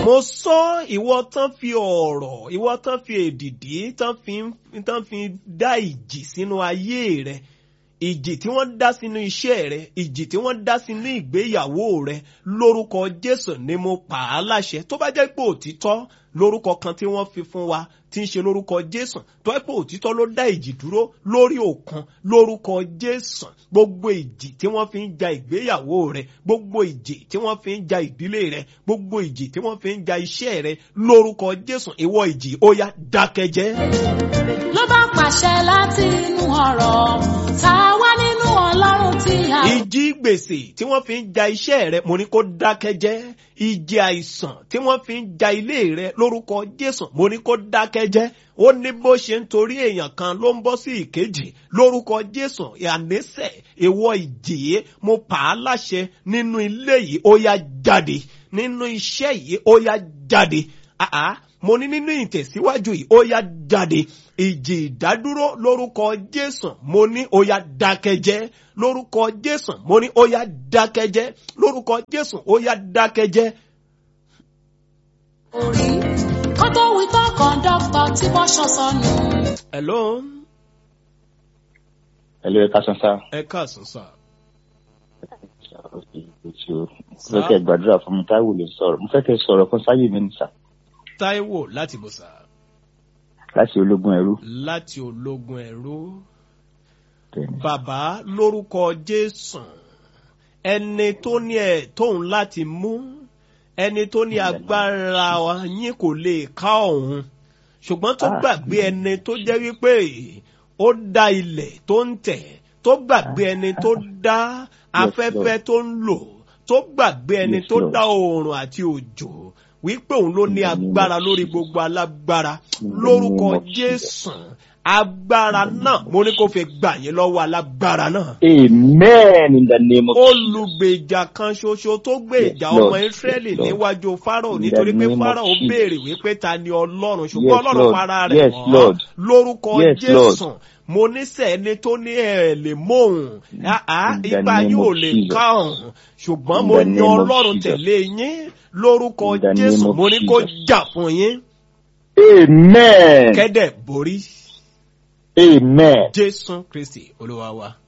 mo sọ ìwọ tán fi ọ̀rọ̀ ìwọ tán fi èdìdí tán fi tán fi dá ìjì sínú ayé rẹ ìjì tí wọ́n dá sínú iṣẹ́ rẹ ìjì tí wọ́n dá sínú ìgbéyàwó rẹ lórúkọ jésù ni mo pa á láṣẹ tó bá jẹ́ pé òtítọ́ lórúkọ kan tí wọ́n fi fún wa tí ń ṣe lórúkọ jésù tó jẹ́ pé òtítọ́ ló dá ìjì dúró lórí òkun lórúkọ jésù gbogbo ìjì tí wọ́n fi ń ja ìgbéyàwó rẹ gbogbo ìjì tí wọ́n fi ń ja ìdílé rẹ gbogbo ìjì tí wọ́n fi ń ja iṣẹ́ rẹ lórúkọ jésù ìwọ ìjì ó yá dákẹ́jẹ́. ló bá pàṣẹ láti inú ọ̀rọ̀ tá a wá nínú ọlọ́run tí a. ìjì gbèsè tí wọ́n fi ń ja iṣẹ́ rẹ mo ní kó dákẹ́jẹ́ ìjì àìsàn tí wọ́n fi ń ja ilé rẹ lórúkọ jésù mo ní kó dákẹ́jẹ́ ó ní bó ṣe ń torí èèyàn kan ló ń bọ́ sí ìkejì lórúkọ jésù ìhànẹ́sẹ̀ ìwọ ìjì mo pa á láṣẹ nínú ilé yìí ó yá jáde nínú iṣẹ́ yìí ó yá jáde àá mo ní nínú ìtẹ̀síwájú yìí ó yá jáde ìjì ìdádúró lórúkọ jésù mo ní ó yá dákẹ́jẹ́ lórúkọ jésù mo ní ó yá dákẹ́jẹ́ lórúkọ jésù ó yá dákẹ́jẹ́. orí kó tó wí tó kọ̀ńdọ́tọ̀ tí wọ́n ṣọ sọnù. hello Hello, ẹ káàsán sá. ẹ káàsán sá. Mo fẹ́ kẹ́ gbàdúrà fún mi táíwò lè sọ̀rọ̀. Mo fẹ́ kẹ́ sọ̀rọ̀ kan sáyé mi nìsà táíwò láti bòsà láti ológun ẹrú. láti ológun ẹ̀rú. Bẹ́ẹ̀ni. bàbá lórúkọ jésù ẹni tó ní ẹ tóun láti mú ẹni tó ní agbára yín kò lè ká òun ṣùgbọ́n tó Ah. gbàgbé ẹni tó jẹ́ wípé ó dá ilẹ̀ tó ń tẹ̀ tó gbàgbé ẹni tó dá afẹ́fẹ́ tó ń lò tó gbàgbé ẹni Yes, tó Lord. dá oòrùn àti òjò wípé òun ló ní In the name agbára of lórí Jesus. gbogbo alágbára In the lórúkọ name of Jesus. jésù agbára náà mo ní kó fi gbà yín lọ́wọ́ alágbára náà Amen in the name of Jesus. olùgbèjà kan ṣoṣo tó gbé Yes, ìjà Lord. ọmọ israẹli Yes, Lord. níwájú fáráò In nítorí the pé name of fáráò Jesus. béèrè wípé ta ni ọlọ́run Yes, ṣùgbọ́n ọlọ́run Lord. fara rẹ̀ Yes, wọ́n Lord. lórúkọ Yes, jésù mo níṣẹ́ ẹni tó ní ẹ̀ lè móhùn àá In the ipa name yín ò of lè Jesus. ká ọ̀hún ṣùgbọ́n In mo the yan name of ọlọ́run Jesus. tẹ̀lé yín lórúkọ In the name jésù of mo ní kó Jesus. jà fún yín Amen. kẹ́dẹ̀ borí Amen. jésù kristi olúwa wa.